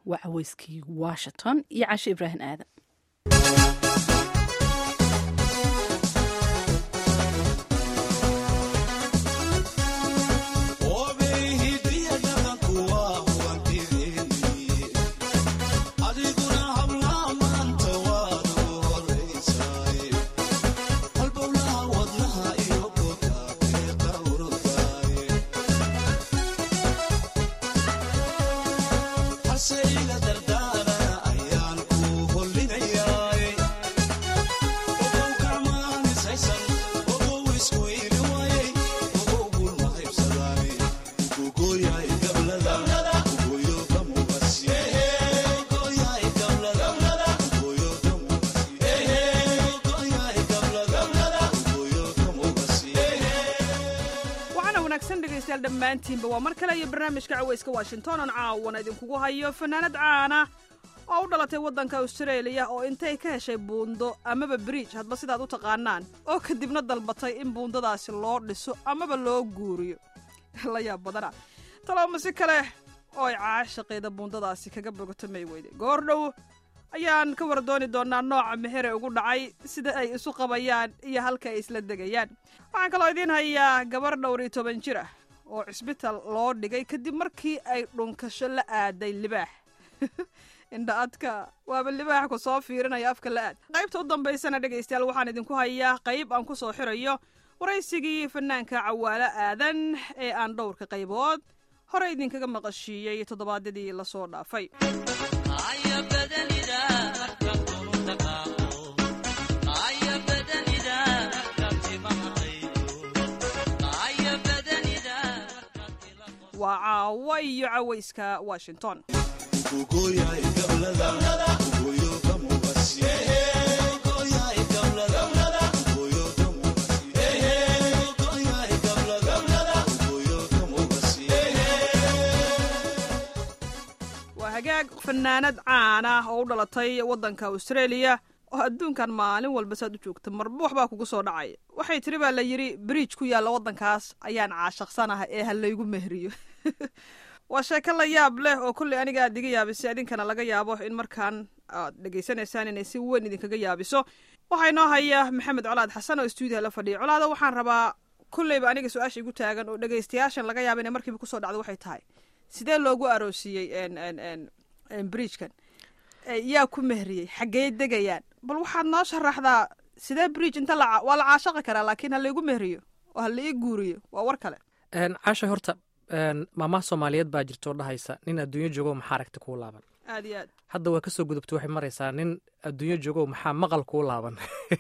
waa caweyskii washington iyo cashe ibraahim aadan dhammaantiinba waa mar kale iyo barnaamijka caweyska washington on caawana idinkugu hayo fanaanad caana oo u dhalatay waddanka austraeliya oo intay ka heshay buundo amaba bridge hadba sidaad u taqaanaan oo kadibna dalbatay in buundadaasi loo dhiso amaba loo guuriyo la yaab badana talooma si kale oo ay caashaqeeda buundadaasi kaga bogato may weyde goor dhow ayaan ka war dooni doonaa nooca mehere ugu dhacay sida ay isu qabayaan iyo halka ay isla degayaan waxaan kaloo idiin hayaa gabar dhowr iyo toban jir ah oo cisbitaal loo dhigay kadib markii ay dhunkasho la aaday libaax indha adka waaba libaax ku soo fiirinaya afka la aad qaybta u dambaysana dhegaystayaal waxaan idinku hayaa qayb aan ku soo xirayo waraysigii fanaanka cawaalo aadan ee aan dhowrka qaybood hore idinkaga maqashiiyey toddobaadyadii lasoo dhaafay waa caawo iyo cawayska washington waa hagaag fanaanad caan ah oo u dhalatay waddanka austraeliya oo adduunkan maalin walba saad u joogta marba waxbaa kugu soo dhacay waxay tiri baa la yidhi bridge ku yaalla waddankaas ayaan caashaqsanaha ee ha laygu mehriyo waa sheeko la yaab leh oo kolley aniga aad iga yaabisay idinkana laga yaabo in markaan aad dhegaysanaysaan inay si weyn idinkaga yaabiso waxaa inoo haya maxamed colaad xasan oo stuudiya la fadhiya colaada waxaan rabaa kolleyba aniga su-aasha igu taagan oo dhegaystayaashan laga yaaba inay markiiba kusoo dhacdo waxay tahay sidee loogu aroosiyey bridgekan yaa ku mehriyey xaggey degayaan bal waxaad noo sharaxdaa sidee bridge inta waa la caashaqi karaa laakiin ha laygu mehriyo oo ha lai guuriyo waa war kale caasha horta maamaha soomaaliyeed baa jirtoo dhahaysa nin adduunyo joogo maxaa aragti kuu laaban aad iyo aad hadda waa kasoo gudubta waxay maraysaa nin adduunyo joogo maxaa maqal kuu laaban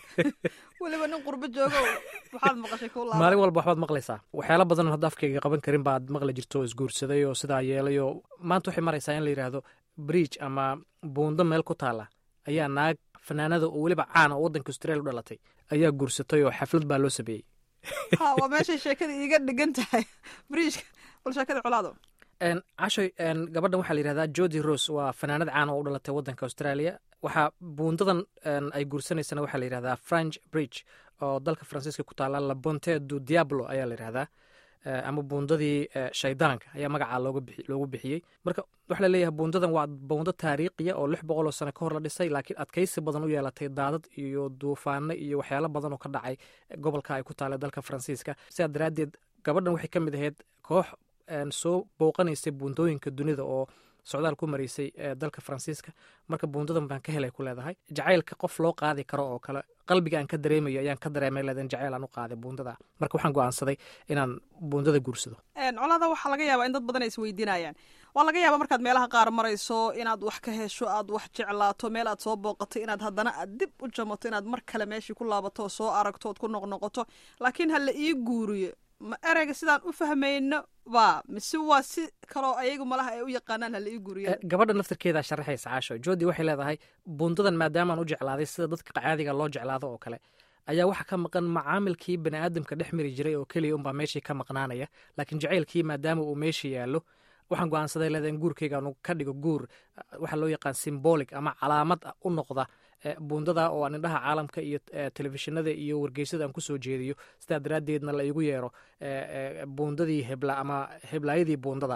weliba nin qurbo joogo maxaad maqashay kuu laaban maalin walba waxbaad maqlaysaa waxyaala badanoo hadda afkayga qaban karin baad maqli jirto oo isguursaday oo sidaa yeelay oo maanta waxay maraysaa in la yidhaahdo bridge ama buundo meel ku taalla ayaa naag fanaanada oo weliba caana oo waddanka australia u dhalatay ayaa guursatay oo xaflad baa loo sameeyey ha waa meeshay sheekada iiga dhigan tahay bridgeka bal sheekada colaado cashoy gabadhan waxaa la yidhahdaa jodi rose waa fanaanad caana oo u dhalatay waddanka australia waxaa buundadan ay guursanaysana waxaa la yidhahdaa french bridge oo dalka faransiiska ku taalla la bonte du diablo ayaa la yidhahdaa ama buundadii shaydaanka ayaa magacaa loogu bixiyey marka waxaa laleeyahay buundadan waa buundo taariikhiya oo lix boqoloo sano ka hor la dhisay laakiin adkaysi badan u yeelatay daadad iyo duufaano iyo waxyaalo badan oo ka dhacay gobolka ay ku taalla dalka faransiiska sidaa daraaddeed gabadhan waxay ka mid ahayd koox soo booqanaysay buundooyinka dunida oo socdaal ku maraysay dalka faransiiska marka buundadan baan ka helay ku leedahay jacaylka qof loo qaadi karo oo kale qalbiga aan ka dareemayo ayaan ka dareemay leedahan jacayl aan u qaaday buundada marka waxaan go'aansaday inaan buundada guursado colada waxaa laga yaabaa in dad badan ay isweydiinayaan waa laga yaabaa markaad meelaha qaar marayso inaad wax ka hesho aad wax jeclaato meel aad soo booqato inaad haddana aad dib u jamato inaad mar kale meeshii ku laabato oo soo aragto ood ku noqnoqoto laakiin ha la ii guuriyo ma ereyga sidaan u fahmayno ba mise waa si kaloo ayagu malaha ay u yaqaanaan hala ii guriya gabadha naftirkeedaa sharaxaysa caasho jodi waxay leedahay buundadan maadaamaan u jeclaaday sida dadka caadiga loo jeclaado oo kale ayaa waxa ka maqan macaamilkii bani aadamka dhex mari jiray oo keliya unbaa meeshii ka maqnaanaya laakiin jacaylkii maadaama uu meesha yaallo waxaan go'aansaday leedahay in guurkaygaan ka dhigo guur waxaa loo yaqaan symbolic ama calaamad u noqda buundada oo aan indhaha caalamka iyo telefishinada iyo wargeysada aan kusoo jeediyo sidaa daraaddeedna la igu yeero buundadii hebla ama heblaayadii buundada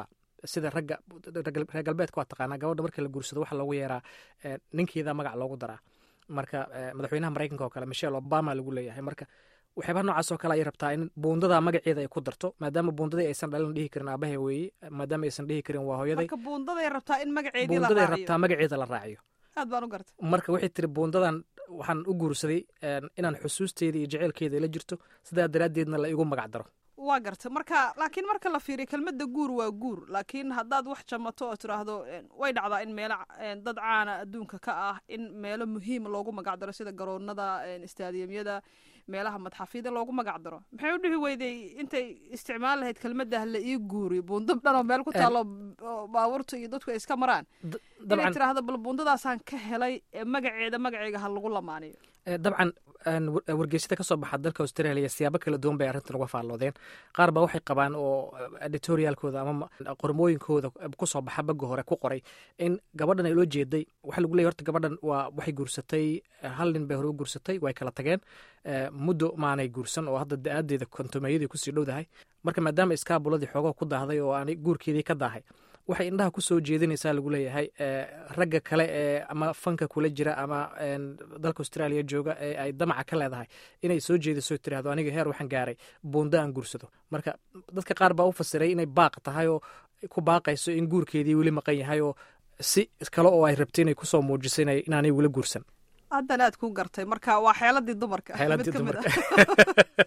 sida ragga reer galbeedka waa taqaanaa gabadha marka la guursado waxa loogu yeeraa ninkeeda magac loogu daraa marka madaxweynaha maraykanka oo kale michelle obama lagu leeyahay marka waxyaabaha noocaas oo kale ay rabtaa in buundada magaceeda ay ku darto maadaama buundadii aysan dhalin dhihi karin aabahe weeye maadaama aysan dhihi karin waa hooyaday marka buundaday rabtaa in magaceedii la buundaday raaciyo rabtaa magaceeda la raaciyo aad baan u gartay marka waxay tiri buundadan waxaan u guursaday inaan xusuusteeda iyo jeceylkeeda la jirto sidaa daraaddeedna la igu magac daro waa garta marka laakiin marka la fiiriyo kelmadda guur waa guur laakiin haddaad wax jamato oo tiraahdo way dhacdaa in meelo dad caana adduunka ka ah in meelo muhiim loogu magac daro sida garoonada istaadiyamyada meelaha madxafyada loogu magac daro maxay u dhihi weyday intay isticmaal lahayd kelmadda la ii guuri buundo dhan oo meel ku taalo baabuurta iyo dadku ay iska maraan inay tiraahdo bal buundadaasaan ka helay ee magaceeda magaceyga ha lagu lamaaniyo dabcan wargeysyada ka soo baxa dalka australia siyaabo kala duwan bay arrintan uga faalloodeen qaar baa waxay qabaan oo editorialkooda ama qormooyinkooda kusoo baxa bagga hore ku qoray in gabadhan ay loo jeeday waxa lagu leeyay horta gabadhan waa waxay guursatay hal nin bay hore u guursatay way kala tageen muddo maanay guursan oo hadda da-aadeeda kontomeeyadii kusii dhowdahay marka maadaama iskaabuladii xoogoo ku daahday oo aanay guurkeedii ka daahay waxay indhaha ku soo jeedinaysaa lagu leeyahay ragga kale ee ama fanka kula jira ama dalka australia jooga ee ay damaca ka leedahay inay soo jeediso tirahdo aniga heer waxaan gaaray buunda aan guursado marka dadka qaar baa u fasiray inay baaq tahay oo ku baaqayso in guurkeedii weli maqan yahay oo si kale oo ay rabtay inay kusoo muujiso inaanay weli guursan haddana aad ku gartay marka waa xeeladii dumarka xeeladii mid ka mid dumarka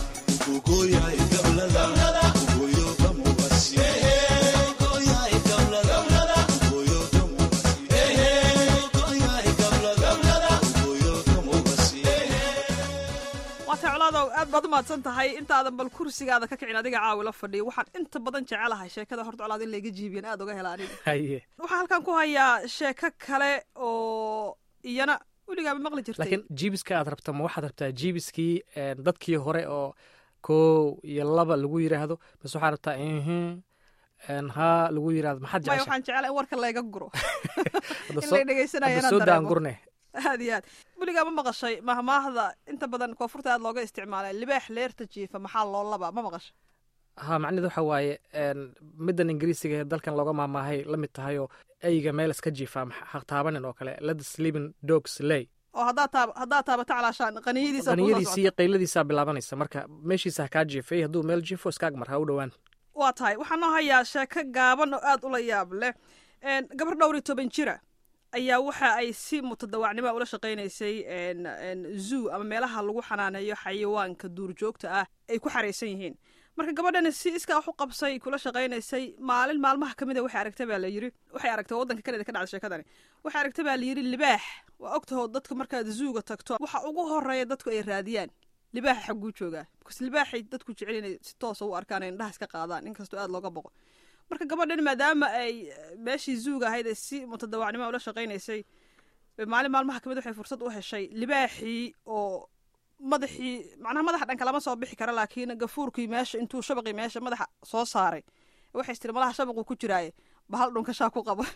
waatay colaadow aad baad u mahadsan tahay intaadan bal kursigaada ka kicin adiga caawi la fadhiyo waxaan inta badan jecelahay sheekada horta colaad in layga jiibiyan aad uga hela aniga haye waxaan halkan ku hayaa sheeko kale oo iyana weligaaba maqli jirtay laakiin jiibiska aad rabta ma waxaad rabtaa jiibiskii dadkii hore oo kow iyo laba lagu yiraahdo mise waxaad rabtaa mhm haa lagu yiraahdo maxaad maya jecesha waxaan jecelahay in warka layga guro Hadda in soo- lay dhegeysanayo hadda inaan soo daan dareemo gurne aad iyo aad weligaa ma maqashay mahmaahda inta badan koonfurta aad looga isticmaalay libaax leerta jiifa maxaa loo labaa ma maqashay ha macnaheedu waxa waaye een, middan ingiriisiga ee dalkan looga maamaahay la mid tahay oo eyga meel iska jiifaa ha taabanin oo kale let the sleeping dogs lay oo haddaad taab haddaad taabato calaashaan qaniyadiisa kuusoo qaniyadiisa socota. iyo qayladiisaa bilaabanaysa marka meeshiisa ha kaa jiifay hadduu meel jiifo iskaag mar ha u dhowaan waa tahay waxaan noo hayaa sheeko gaaban oo aad ula yaab leh Een, gabar dhowr iyo toban jira ayaa waxa ay si mutadawacnimo ula shaqaynaysay een, een, zoo ama meelaha lagu xanaaneeyo xayawaanka duurjoogta ah ay ku xaraysan yihiin marka gabadhani si iskaa wax u qabsay kula shaqaynaysay maalin maalmaha ka mid a waxay aragtay baa la yiri waxay aragtay waddanka kanada ka dhacday sheekadani waxay aragtay baa la yiri libaax waa ogtaho dadka markaad zuuga tagto waxa ugu horeeya dadku ay raadiyaan libaaxa xagguu joogaa bkas libaaxay dadku jecel inay si toosa u arkaan ay indhaha iska qaadaan inkastoo aad looga boqo marka gabadhan maadaama ay eh, meeshii zuuga ahayd ay si mutadawacnimo ula shaqaynaysay bay maalin maalmaha kamid waxay fursad u heshay libaaxii oo madaxii macnaha madaxa dhanka lama soo bixi kara laakiin gafuurkii meesha intuu shabaqii meesha madaxa soo saaray waxay tiri malaha shabaquu ku jiraaye bahal dhunkashaa ku qaba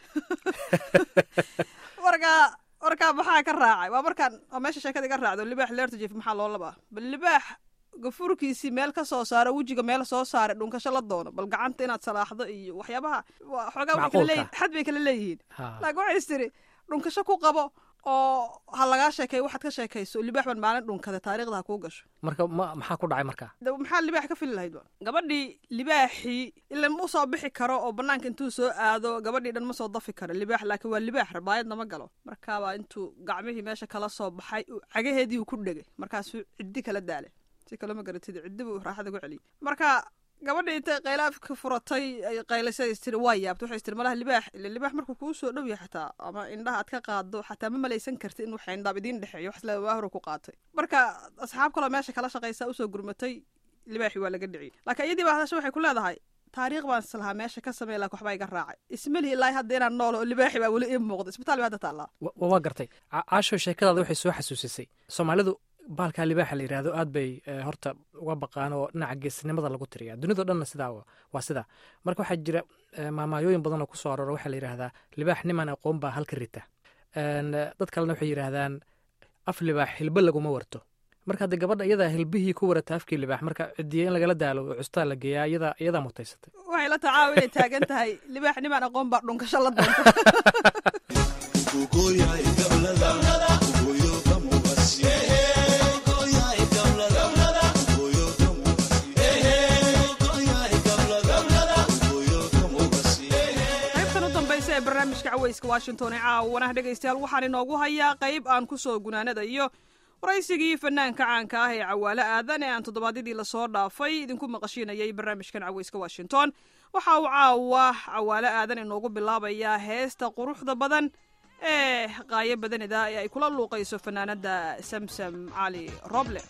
warkaa warkaa maxaa ka raacay waa markaan oo meesha sheekada iga raacdo libaax leerta jiif maxaa loo labaa bal libaax gafuurkiisii meel ka soo saaro wejiga meel soo saare dhunkasho la doono bal gacanta inaad salaaxdo iyo waxyaabaha waa xoogaa waxay kala Macquulka. leeyihin xad bay kala leeyihiin Ha. laakiin waxay is tiri dhunkasho ku qabo oo ha lagaa sheekeeyo waxaad ka sheekayso libaax baan maalin dhunkada taariikhda ha kuu gasho marka ma- maxaa ku dhacay marka de maxaa libaax ka fili lahayd ba gabadhii libaaxii ila ma usoo bixi karo oo banaanka intuu soo aado gabadhii dhan ma soo dafi karo libaax laakiin waa libaax rabaayadna ma galo markaabaa intuu gacmihii meesha kala soo baxay uu cagaheedii uu ku dhegay markaasuu ciddi kala daalay si kale ma garatid ciddi buu raaxada ku celiyey marka gabadhii intay qaylaafka furatay ay qaylisay is tiri waa yaabta waxay is tiri malaha libaax ila libaax markuu kuu soo dhow yahay xataa ama indhaha aad ka qaado xataa ma malaysan karti in waxa indhaab idiin dhexeeyo wax isla waa hore ku qaatay marka asxaab kaloo meesha kala shaqaysa usoo gurmatay libaaxii waa laga dhiciyey laakiin iyadii baa hadasha waxay ku leedahay taariikh baan islahaa meesha ka samey laakiin waxbaa iga raacay ismalihi ilaahi hadda inaan nool oo libaaxi baa weli ii muuqda isbitaal bay hadda taallaa Wa- wa- waa gartay Ca- caasho sheekadaada waxay soo xasuusisay soomaalidu baalkaa libaaxa la yidhaahdo aad bay eh, horta uga baqaan oo dhinaca geesinimada lagu tiriyaa dunidao dhanna sidaa wa- waa sidaa marka waxaa jira eh, maamaayooyin badan oo ku soo aroora waxaa la yidhaahdaa libaax niman aqoon baa halka rita En, eh, dad kalena waxay yidhaahdaan af libaax hilbo laguma warto marka hadde gabadha iyadaa hilbihii ku warata afkii libaax marka cidiya in lagala daalo oo custaa la geeyaa iyadaa iyadaa mutaysatay waxay la tacaawa inay taagan tahay libaax nimaan aqoon baa dhunkasho la doonta qaybtan u dambaysa ee barnaamijka caweyska washington ee caawana dhegaystayaal waxaan inoogu hayaa qayb aan ku soo gunaanadayo waraysigii fanaanka caanka ah ee cawaale aadan ee aan toddobaadyadii lasoo dhaafay idinku maqashiinayay barnaamijkan caweyska washington waxa uu caawa cawaale aadan inoogu bilaabayaa heesta quruxda badan ee qaayo badanida ee ay kula luuqayso fanaanada samsam cali roble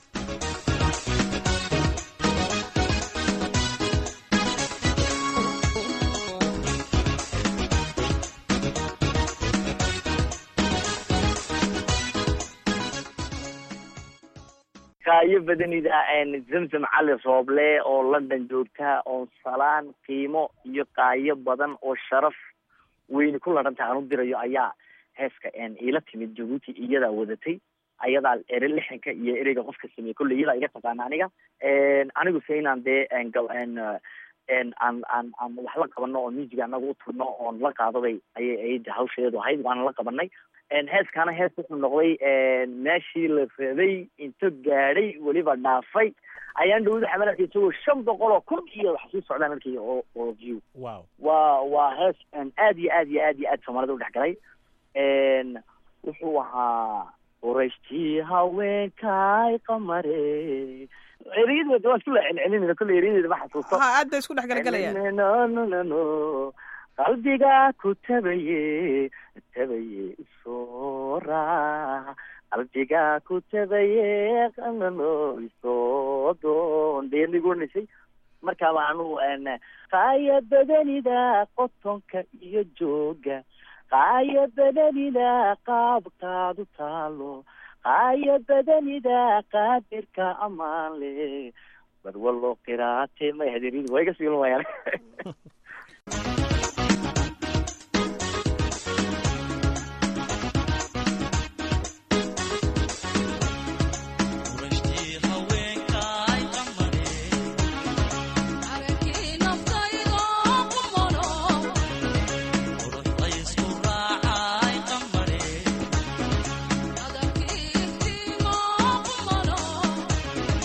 kaayo badanida zamzam cali rooble oo london joogta oo salaan qiimo iyo qaayo badan oo sharaf weyni ku ladhanta aan u dirayo ayaa heeska iila timid jabuuti iyadaa wadatay ayadaa ere lixanka iyo ereyga qofka sameeyey kolley iyadaa iga taqaana aniga anigu se inaan dee aan aan aan wax la qabano oo music anaga u turno oon la qaadaday ayay ayada hawsheedu ahayd waana la qabanay heeskaana hees wuxuu noqday meeshii la rabay into gaadhay weliba dhaafay ayaan dhawada xamal arkay isagoo shan boqol oo kun iyo wax sii socdaan arkay oo oo view wow waa waa hees aad iyo aad iyo aad iyo aad soomaalida udhex galay wuxuu ahaa qorashtii haweenkay qamare ereyada waa isku la celcelinayna kolley erayadeeda ma xasuusto ha aad bay isku dhex galgalayaan no no no no qalbiga ku tabaye tabaye isoo raac qalbiga ku tabaye qanano isoo doon deenigu onaysay markaa baanu qaaya badanida qotonka iyo jooga qaaya badanida qaabkaadu taalo qaaya badanida qaadirka amaan le barwalo qiraate may hadeeriyadu waa iga siilin wayaan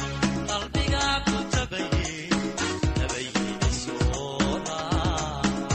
qalbiga ku tabaye tabaye isoo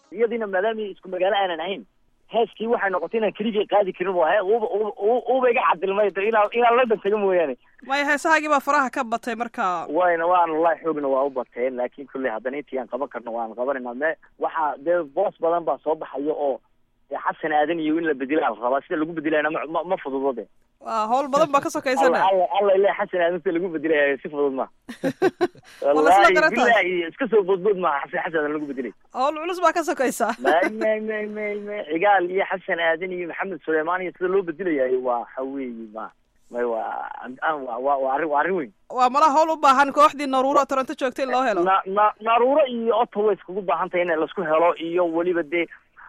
iyadiina maadaama isku magaalo aanan ahayn heeskii waxay noqotay inaan keligay qaadi karin oo he uba uba uba iga cadilmay de inaan inaan london taga mooyaane maya heesahaagii baa faraha ka batay marka wayna waan wallahi xoogna waa u bateen laakin kulley haddana intii aan qaban karno waan qabanayna me waxaa dee boos badan baa soo baxaya oo dee xasan aadan iyo in la bedelaa la rabaa sida lagu bedelayna ma ma ma fududo de waa hawl badan baa ka sokaysana alla alla ile xasan aadan sida lagu bedelayo si fudud ma Wala sida wallahi garataas. billahi iska soo boodbood maaha xasan xasan aadan lagu bedelay hawl culus baa ka sokaysa may may may may may cigaal iyo xasan aadan iyo maxamed suleymaan iyo sida loo bedelayayo waa waxa weeye ma may waa an- waa waa waa arrin waa arrin weyn waa malaha hawl u baahan kooxdii naruuro toronto joogta in loo helo na na naruuro iyo ottawa iskugu baahan tahay in laisku helo iyo weliba dee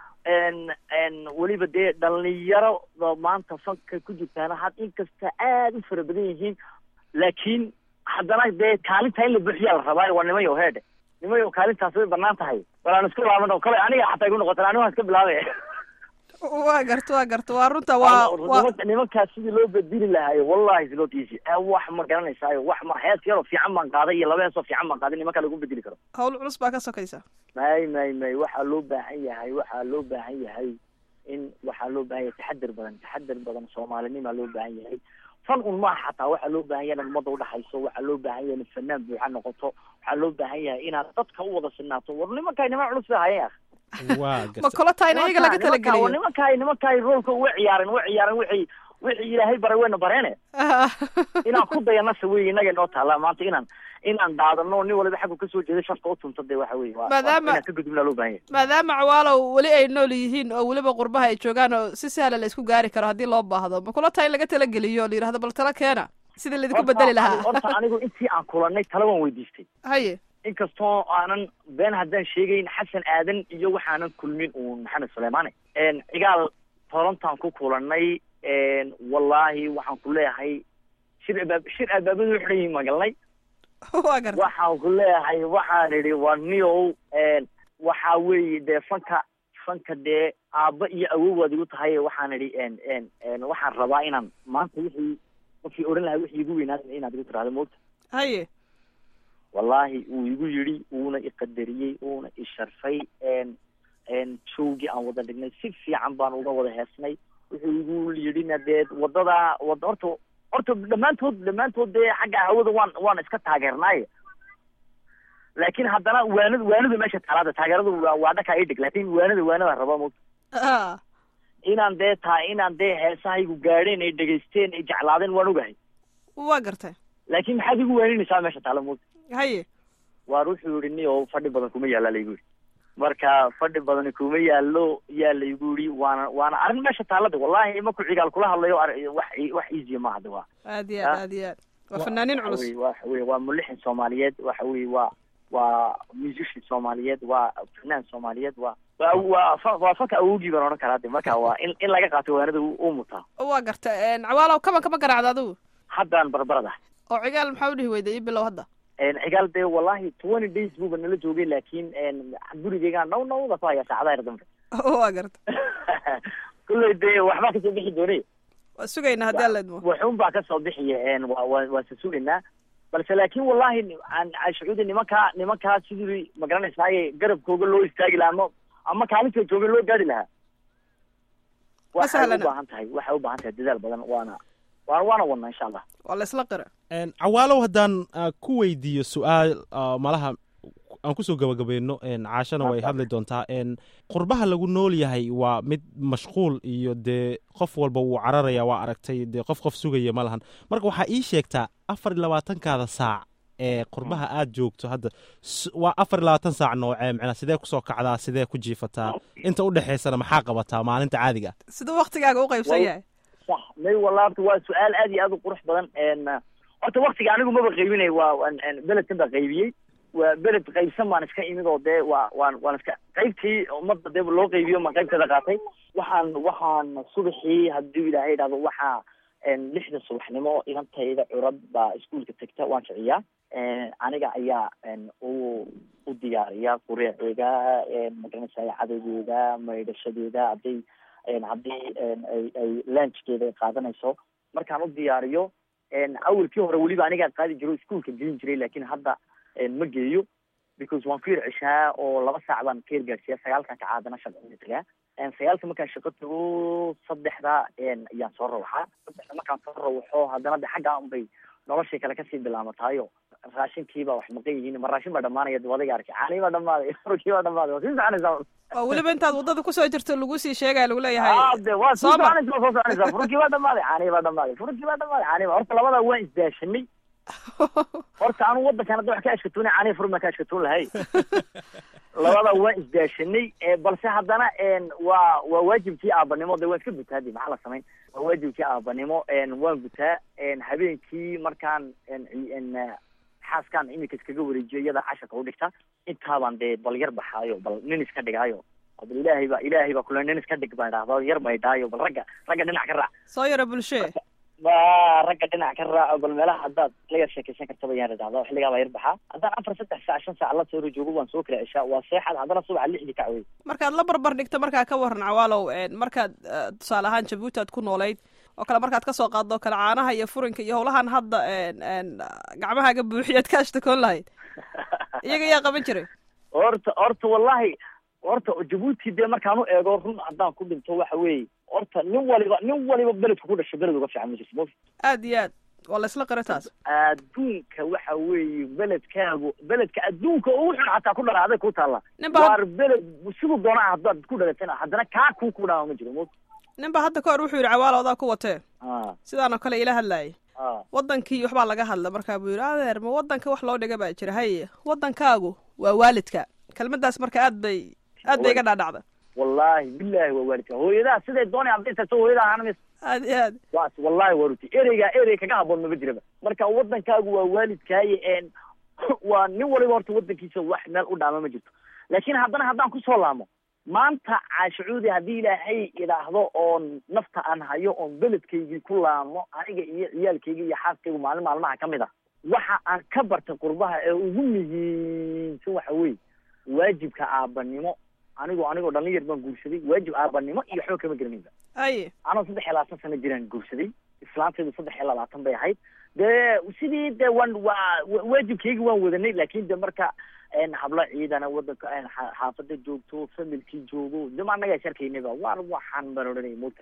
n n weliba dee dhalinyarada maanta fanka ku jirtaana had inkasta aad u fara badan yihiin laakiin haddana dee kaalinta in la buuxiyaa la rabaa waa nimayo heedhe nimayo kaalintaas way banaan tahay bal aan isku laaban kale aniga xataa igu noqotan aniga waan iska bilaabay waa garta waa garta waa runta waa waa nimanka nimankaas sidii loo bedeli lahaayo wallahi is not easy Eh, wax ma garanaysaayo wax ma hees yaroo fiican baan qaaday iyo laba heesoo fiican baan qaaday nimanka lagu bedeli karo hawl culus baa ka sokaysa may may may waxaa loo baahan yahay waxaa loo baahan yahay in waxaa loo baahan yahay taxadar badan taxadar badan soomaalinimaa loo baahan yahay fan un maaha xataa waxaa loo baahan yahay inaad ummadda udhaxayso waxaa loo baahan yahay inaad fanaan buuxa noqoto waxaa loo baahan yahay inaad dadka u wada sinaato war nimankaay niman culus bay hayeen waa ma garta kula tahay in iyaga laga Nimankaa- talageliyo nimankaay nimankaay roolka way ciyaareen way ciyaareen wixii wixii ilaahay baray wayna bareene inaan ku dayanasa wey inaga inoo taala maanta inaan inaan dhaadano nin waliba xaggu kasoo jeeda sharka u tunta de waxa weye waa- Maadaama- waa inaan ka gudubnaa loo baahan yahay maadaama cawaalow weli ay nool yihiin oo weliba qurbaha ay joogaan oo si sahla la isku gaari karo haddii loo baahdo ma kula tahay in laga talageliyo oo la yidhahdo bal tala keena sidii laidinku Horta- bedeli lahaa horta anigu intii aan kulanay tala waan weydiistay haye inkastoo aanan been haddaan sheegayn xasan aadan iyo waxaanan kulmin uun maxamed suleymaane cigaal torontaan ku kulanay wallaahi waxaan ku leeyahay shir abaab shir albaabadu u xidhan yihiin maan galnay waa garta waxaan ku leeyahay waxaan idhi waa niyow waxaa weeye dee fanka fanka dee aabba iyo awowaad igu tahay waxaan idhi waxaan rabaa inaan maanta wixii qofkii odhan lahaa wixii igu weynaa inaad igu tiraahdo moogta haye wallaahi wuu igu yidhi wuuna iqadariyey wuuna isharfay joogii aan wada dhignay si fiican baan uga wada heesnay wuxuu igu yidhina dee wadada wada horta horta dhammaantood dhammaantood dee xagga hawada waan waan iska taageernaaye laakiin haddana waanada waanada meesha taalaada taageeradu waa waa dhakaa idhig laakiin waanada waanada raba mo Ah, inaan dee taa inaan dee heesahaygu gaadheen ay dhegaysteen ay jeclaadeen waan ogahay waa garta laakiin maxaad igu waaninaysaa meesha taala mo haye waar wuxuu yidhi ni oo fadhi badan kuma yaalla laygu yidhi marka fadhi badani kuma yaallo yaa laygu yidhi waana waana arrin meesha taallada wallahi imaku cigaal kula hadlayo ar- wax wax easy maaha de waa aad iyo aad aad iyo aad waa fanaaniin waxa culus weye waxa weye waa mulixin soomaaliyeed waxa weye waa waa musician soomaaliyeed waa fanaan soomaaliyeed waa waa waa fa- waa fanka awogii baan odhan karaa de marka waa in in laga qaato waanada u u mutaa waa garta cawaalow kaban kama garaacda adigu haddaan barbarada oo cigaal maxaa u dhihi weyday ii bilow hadda cigaal dee wallahi twenty days buuba nala joogay laakiin gurigeygaan naw nawda ku hayaa saacadaha yar dambe waa garta kulley dee waxbaa kasoo bixi doonay waa sugaynaa haddii alla idmo waxuun baa kasoo bixiya waa waa waa se sugaynaa balse laakiin wallahi ni- aan aan shucuudi nimankaa nimankaa sidii magaranaysaay garabkooga loo istaagi lahaa ama ama kaalinta jooga loo gaari lahaa waxay u sahlana. baahan tahay waxay u baahan tahay dadaal badan waana waana waana wadnaa insha allah waa la isla qira Een, cawaalow haddaan ah, ku weydiiyo su-aal ah, malaha aan kusoo gabagabayno een, caashana way hadli doontaa een, qurbaha lagu nool yahay waa mid mashquul iyo dee qof walba wuu cararaya waa aragtay dee qof qof sugaya ma lahan marka waxaa ii sheegtaa afar iyo labaatankaada saac ee qurbaha aad joogto hadda s- waa afar iyo labaatan saac noocee micnaa sidee kusoo kacdaa sidee ku jiifataa inta u dhexaysana maxaa qabataa maalinta caadiga ah siduu waktigaaga u qaybsan Wal- yahay sax may wallahi horta waa su-aal aad iyo aad u qurux badan n horta waktiga anigu maba qaybinay waa waan- n- beledkan baa qaybiyey waa beled qaybsan baan iska imid oo dee waa waan waan iska qaybtii ummadda dee loo qaybiyo maan qaybteeda qaatay waxaan waxaan subaxii hadduu ilaahay idhahdo waxaa n lixda subaxnimo inantayda curad baa iskuolka tegta waan kiciyaa n aniga ayaa n u u diyaariya qureeceeda magaranaysa cadowgeeda maydhashadeeda hadday n haddii n ay ay lunchkeeda ay qaadanayso markaan u diyaariyo n awalkii hore weliba anigaa qaadi jiro iskuolka gelin jiray laakiin hadda n ma geeyo because waan ku yar ceshaa oo laba saac baan ka yargaarsiiya sagaalkan kaca haddana shaqada tagaa sagaalka markaan shaqo tago saddexda ayaan soo rawaxaa saddexda markaan soo rawaxo haddana de xaggaa unbay noloshii kale kasii bilaamatayo raashinkiibaa wax maqan yihiin ma raashin baa dhamaanaya dib adiga arkay caanii baa dhamaaday furkii baa dhamaaday waa sii soconaysaa oo weliba intaad waddada kusoo jirto lagu sii sheegaya lagu leeyahay de waa sii Sooma. soconaysa waa soo soconaysaa furkii baa dhamaaday caanii baa dhamaaday furkii baa dhamaaday caanii baa horta labadaa waan isdaashanay horta anu wadankan hadda wax ka ashkatuunay caanii furun baan ka ashkatuun lahay labada waan isdaashanay ee balse haddana een waa waa waajibkii aabanimo de waan iska gutaa de maxaa la samayn waa waajibkii aabanimo een waan gutaa een habeenkii markaan een ci- een eh, xaaskaan imika iskaga wareejiyo iyada casharka u dhigta intaabaan dee bal yar baxaayo bal nin iska dhigaayo oo bal ilaahay baa ilaahay baa kule nin iska dhig baan idhahdo yar baydhaayo bal ragga ragga dhinac ka raac soo yara bulshee ba ragga dhinac ka raaco bal meelaha haddaad la yar sheekaysan kartaba yaan idhahda xilligaa baa yar baxaa haddaan afar saddex saac shan saac la soo joogo waan soo kala ceshaa waa seexad haddana subaxa lixdii kacwey markaad la barbar dhigto markaa ka waran cawaalow een, markaad eh, tusaale ahaan jabuuti aad ku noolayd oo kale markaad kasoo qaaddo oo kale caanaha iyo furinka iyo howlahan hadda een, een, gacmahaaga buuxiyaad ka ashtakoon lahayd iyaga yaa qaban jiray horta horta wallahi horta jabuuti dee markaan u eego run haddaan ku dhinto waxa weeye horta nin waliba nin waliba beledku ku dhashay beled uga fiican ma jirto mos aad iyo aad waa laysla qira taas adduunka waxa weeye beledkaagu beledka adduunka ugu xun xataa ku dhala aday ku taalla nin ba waar beled siduu doonaa haddaad ku dhalatana haddana kaa kuu ku dhaama ma jiro mos nin ba hadda ka hor wuxuu yidhi cawaalo odaa ku watee a sidaan oo kale ila hadlaayay a wadankii waxbaa laga hadla markaa buu yidhi adeer ma wadanka wax loo dhiga baa jira haye wadankaagu waa waalidka kelmadaas marka aad bay aad bay iga dhaadhacda wallahi billahi waa waalidka hooyadaa siday doonay hadday tagto hooyadaa ahaan mis aad iyo aad waas wallahi waa ruti ereyga erey kaga haboon maba jiraba marka wadankaagu waa waalidkaaye een waa nin waliba horta wadankiisa wax meel u dhaama ma jirto laakiin haddana haddaan kusoo laamo maanta caashacuudi haddii ilaahay idhaahdo oon nafta aan hayo oon beledkaygii ku laamo aniga iyo ciyaalkayga iyo xaaskaygu maalin maalmaha ka mid a waxa aan ka bartay qurbaha ee ugu muhiimsan waxa weeye waajibka aabanimo anigoo anigoo dhalin yar baan guursaday waajib aabanimo iyo waxba kama garanayba aye anoo saddex iyo labaatan sano jiraan guursaday islaantaydu saddex iyo labaatan bay ahayd dee sidii de waan waa wa- waajibkaygi waan wadanay laakin de marka een hablo ciidana wadanka een xa- xaafada joogto familkii joogo de ma annagaa sharkaynaba waar waxaan baan odhanay mota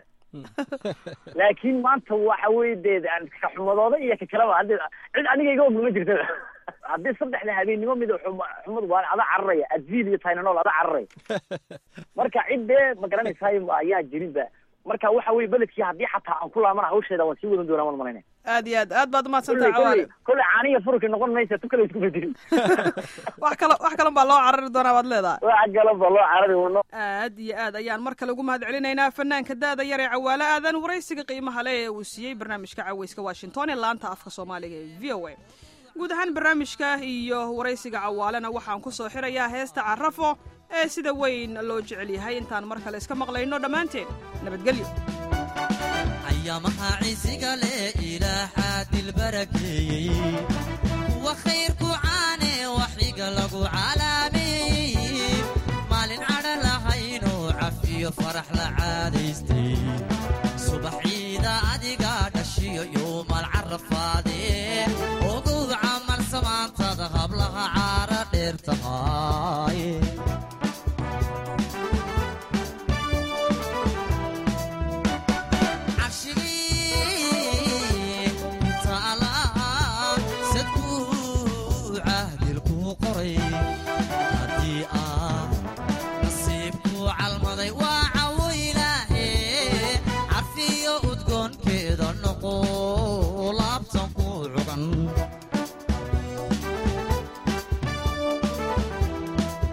laakiin maanta waxa weye dee aan ka xumadooda iyo ka kaleba haddi cid aniga iga ogma ma jirtaba haddii saddexda habeennimo mida xuma xumad waa ada cararaya advil iyo tynanol ada cararaya marka cid dee ma garanaysaay ayaa jirinba marka waxa weye beledkii haddii xataa aan ku laamana hawsheeda waan sii wadan doonaa waan malayna aad iyo aad aad baad umahadsan kolley tahay cawaale kolley kolley caaniya furki noqon maysa tu kale isku bedelin wax kale wax kalen baa loo carari doonaa waad leedahay waxa galaba loo carari wano aad iyo aad ayaan mar kale ugu mahad celinaynaa fanaanka da-da yar ee cawaale aadan waraysiga qiimaha leh ee uu siiyey barnaamijka caweyska washington ee laanta afka soomaaliga ee v o a guud ahaan barnaamijka iyo waraysiga cawaalena waxaan ku soo xirayaa heesta carafo ee sida weyn loo jecel yahay intaan mar kale iska maqlayno dhammaanteen nabadgelyo ayamaha ciisiga leh ilaaxaa dilbarakeeyey kuwa khayrku caane waxiga lagu calaameeyey maalin cadha lahaynoo cafiyo farax la caadaystay subax ciida adiga dhashiyo yowmal carafaadee ogow camal samaantada hablaha caara dheer tahay cabshigii taalaha sadkuu cahdilkuu qoray haddii aan nasiibkuu calmaday waa cawo ilaahe carfiyo udgoonkeeda noqo laabtan kuu cugan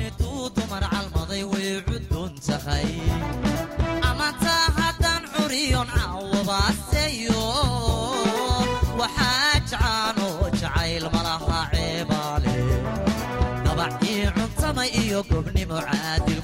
miduu dumar calmaday way cudun tahay amantaa haddaan curiyon cawabaaseyo waxaa jacaanoo jacayl malaha ceebaale dabac ii cuntamay iyo gobnimo caadil